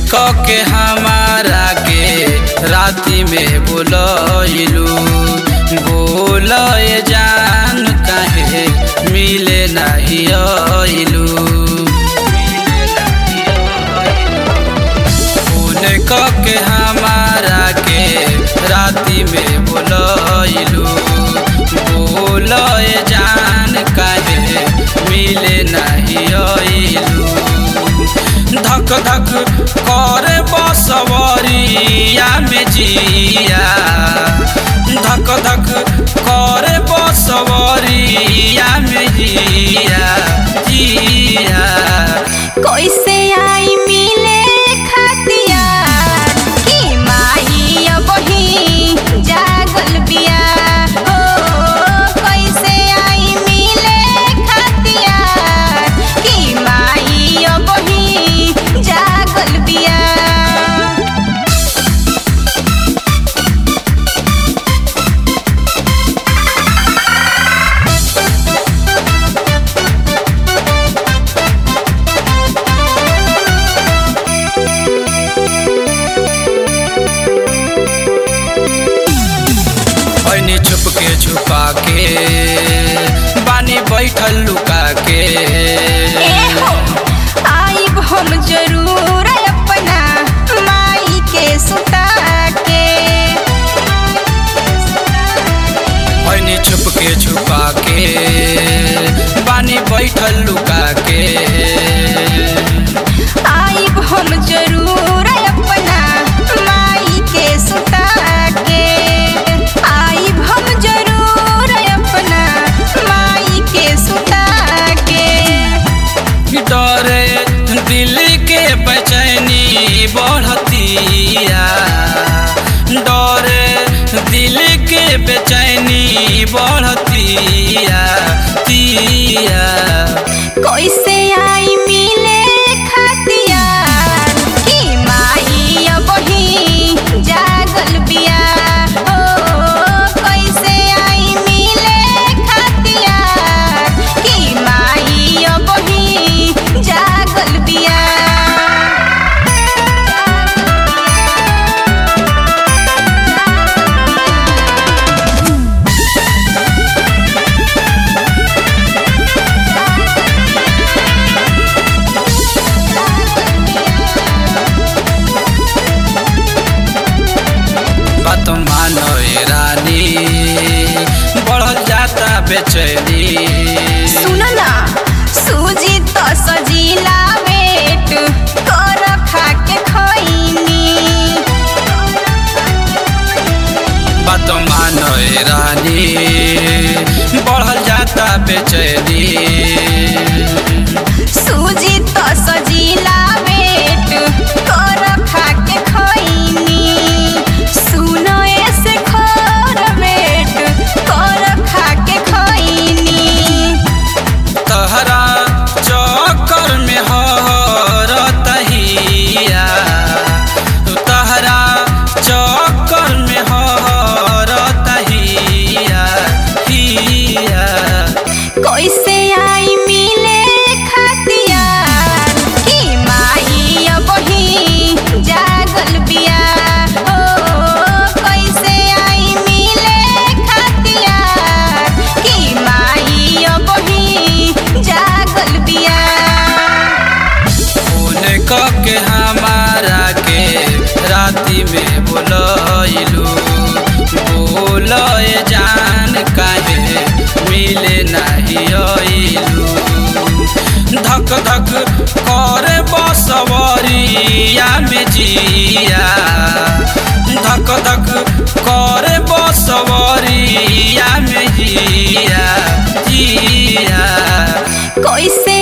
क के हमारा के राति में बोलैलू बोलए जान काहे मिले नहीं अइलू फोन क के हमारा के राति में बोलैलू बोलए जान काहे मिले नहीं अइलू धक धक करे बसवरिया में जिया धक धक करे बसवरिया में जिया जिया कैसे आई मिले खतिया कि माई अबही जागल बिया ओ कैसे आई मिले खतिया कि माई अबही जागल बिया बनी छुप के छुपा के बानी बैठल लुका के एहो आइब हम जरूर अपना माई के सुता के बनी छुप के छुपा के बानी बैठल लुका के आइब हम जरूर अपना माई के सुता के आइब हम जरूर अपना माई के सुता के डरे दिल के बेचैनी बढ़तिया डरे दिल के बेचैनी बढ़तिया तिया कैसे आई मिले खतिया कि माई अबही जागल बिया ओ कैसे आई मिले खतिया कि माई अबही जागल बिया बात मानो ए रानी बढ़ल जाता बेचैनी सुन ना सूजी तो सजीला वेट कर खा के खैनी बात मानो ए रानी बढ़ल जाता बेचैनी सूजी तो सजीला वेट कर खा के खैनी सुन ऐसे खर वेट कर खा के खैनी तहरा चक्कर में हर तहिया तहरा चक्कर में हर तहिया हिया कैसे आई मिले खतिया कि माई अबही जागल बिया ओ कैसे आई मिले खतिया कि माई अबही जागल बिया फोन क के हमारा के राति में बोलैलू बोलए जान काहे मिले नहीं अइलू धक धक करे बसवरिया में जिया धक धक करे बसवरिया में जिया जिया कैसे